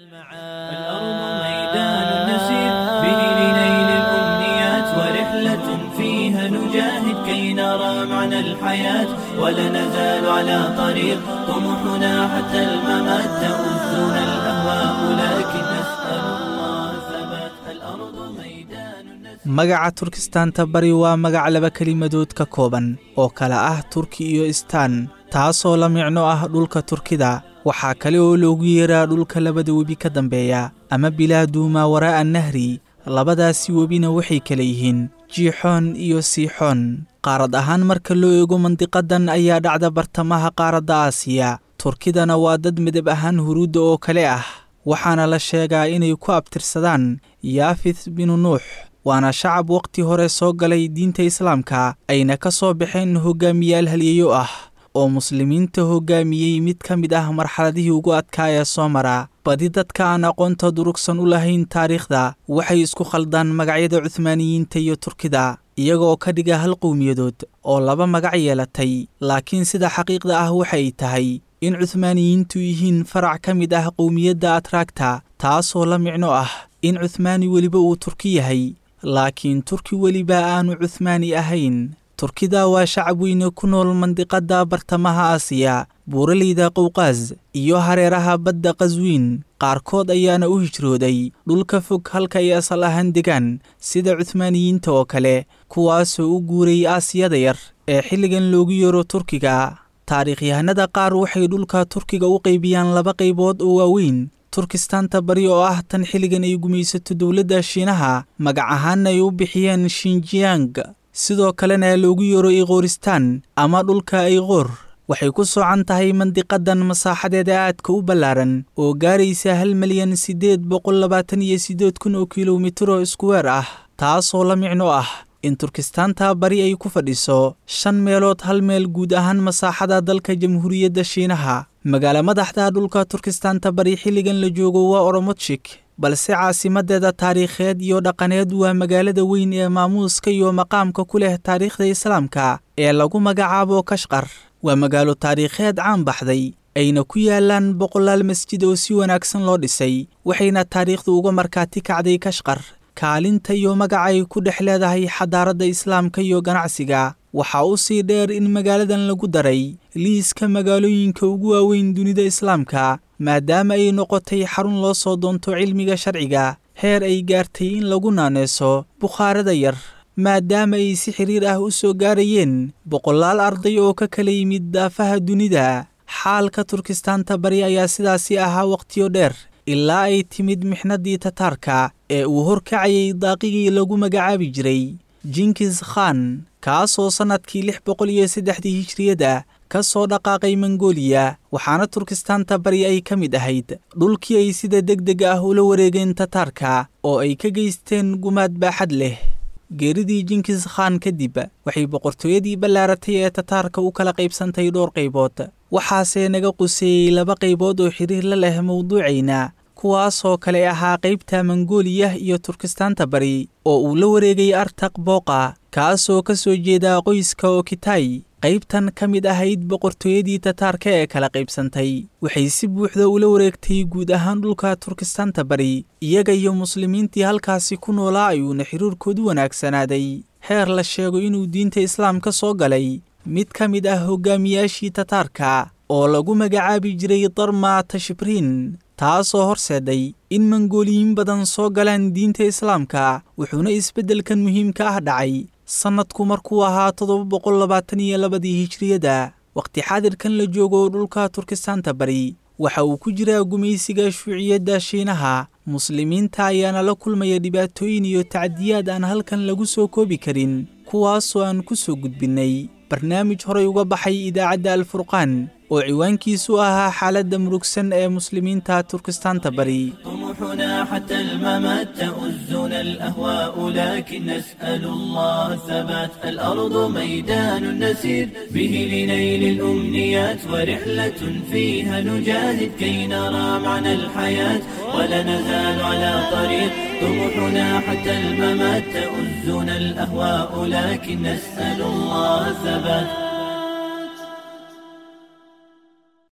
الأرض ميدان نسير به لنيل الأمنيات ورحلة فيها نجاهد كي نرى معنى الحياة ولا نزال على طريق طموحنا حتى الممات تؤذنا الأهواء لكن نسأل الله ثبات الأرض ميدان نسير magaca turkistaanta bari waa magac laba kelimadood ka kooban oo kala ah turki iyo istaan taasoo la micno ah dhulka turkida waxaa kale oo loogu yeeraa dhulka labada webi ka dambeeya ama bilaadu maa waraa'a nahri labadaasi webina waxay kala yihiin jiixoon iyo siixoon qaarad ahaan marka loo eego mandiqadan ayaa dhacda bartamaha qaaradda aasiya turkidana waa dad midab ahaan huruudda oo kale ah waxaana la sheegaa inay ku abtirsadaan yaafith binu nuux waana shacab wakhti hore soo galay diinta islaamka ayna ka soo baxeen hogaamiyaal halyeeyo ah oo muslimiinta hoggaamiyey mid ka mid ah marxaladihii ugu adkaa ee soo mara badi dadka aan aqoonta durugsan u lahayn taariikhda waxay isku khaldaan magacyada cuhmaaniyiinta iyo turkida iyagoo ka dhiga hal qowmiyadood oo laba magac yeelatay laakiin sida xaqiiqda ah waxay tahay in cuhmaaniyiintu yihiin farac ka mid ah qowmiyadda atraagta taasoo la micno ah in cuhmaani weliba uu turki yahay laakiin turki weliba aanu cuhmaani ahayn turkida waa shacab weyne ku nool mandiqadda bartamaha aasiya buuraleyda qowqaas iyo hareeraha badda qaswiin qaarkood ayaana u hijrooday dhulka fog halka ay asal ahaan degaan sida cuhmaaniyiinta oo kale kuwaasoo u guuray aasiyada yar ee xilligan loogu yeero turkiga taariikhyahanada qaar waxay dhulka turkiga u qaybiyaan laba qaybood oo waaweyn turkistaanta bari oo ah tan xilligan ay gumaysato dowladda shiinaha magac ahaanna ay u bixiyeen shinjiyang sidoo kalena loogu yeero iqooristaan ama dhulka ayqoor waxay ku soocan tahay mandiqadan masaaxadeeda aadka u ballaaran oo gaaraysa hal milyan siddeed boqol labaatan iyo siddeed kun oo kilomitiro iskuweer ah taasoo la micno ah in turkistaanta bari ay ku fadhiso shan meelood hal meel guud ahaan masaaxada dalka jamhuuriyadda shiinaha magaalo madaxda dhulka turkistaanta bari xilligan la joogo waa oromotshik balse caasimadeeda taariikheed iyo dhaqaneed waa magaalada weyn ee maamuuska iyo maqaamka ku leh taariikhda islaamka ee lagu magacaabo kashqar waa magaalo taariikheed caan baxday ayna ku yaalaan boqolaal masjid oo si wanaagsan loo dhisay waxayna taariikhdu uga markaati kacday kashqar kaalinta iyo magacay ku dhex leedahay xadaaradda islaamka iyo ganacsiga waxaa u sii dheer in magaaladan lagu daray liiska magaalooyinka ugu waaweyn dunida islaamka maadaama ay noqotay xarun loo soo doonto cilmiga sharciga heer ay gaartay in lagu naaneeso bukhaarada yar maadaama ay si xiriir ah u soo gaarayeen boqolaal arday oo ka kala yimid daafaha dunida xaalka turkistaanta bari ayaa sidaasi ahaa wakhtiyo dheer ilaa ay timid mixnadii tataarka ee uu horkacayay daaqigii lagu magacaabi jiray jinkis khan kaasoo sannadkii lix boqol iyo saddexdii hijriyada ka soo dhaqaaqay mongooliya waxaana turkistaanta bari ay ka mid ahayd dhulkii ay sida deg deg ah ula wareegeen tataarka oo ay ka geysteen gumaad baaxad leh geeridii jinkis khan kadib waxay boqortooyadii ballaaratay ee tataarka u kala qaybsantay dhowr qaybood waxaase naga quseeyey laba qaybood oo xiriir la leh mowduucayna kuwaasoo kale ahaa qaybta mongooliya iyo turkistaanta bari oo uu la wareegay artaq booqa kaasoo ka soo jeeda qoyska okitay qaybtan ka mid ahayd boqortooyadii tataarka ee kala qaybsantay waxay si buuxda ula wareegtay guud ahaan dhulka turkistaanta bari iyaga iyo muslimiintii halkaasi ku noolaa ayuuna xiriirkoodu wanaagsanaaday heer la sheego inuu diinta islaamka soo galay mid ka mid ah hogaamiyaashii tataarka oo lagu magacaabi jiray darma tashbriin taasoo horseeday in mongooliyiin badan soo galaan diinta islaamka wuxuuna isbeddelkan muhiimka ah dhacay sannadku markuu ahaa toddoba boqol labaatan iyo labadii hijriyada wakhti xaadirkan la joogo dhulka turkistaanta bari waxa uu ku jiraa gumaysiga shuuciyadda shiinaha muslimiinta ayaana la kulmaya dhibaatooyin iyo tacdiyaad aan halkan lagu soo koobi karin kuwaasoo aan ku soo gudbinnay barnaamij horay uga baxay idaacadda alfurqaan oo ciwaankiisu ahaa xaaladda murugsan ee muslimiinta turkistaanta bari طموحنا حتى الممات تؤزنا الأهواء لكن نسأل الله الثبات الأرض ميدان نسير به لنيل الأمنيات ورحلة فيها نجاهد كي نرى معنى الحياة ولا نزال على طريق طموحنا حتى الممات تؤزنا الأهواء لكن نسأل الله الثبات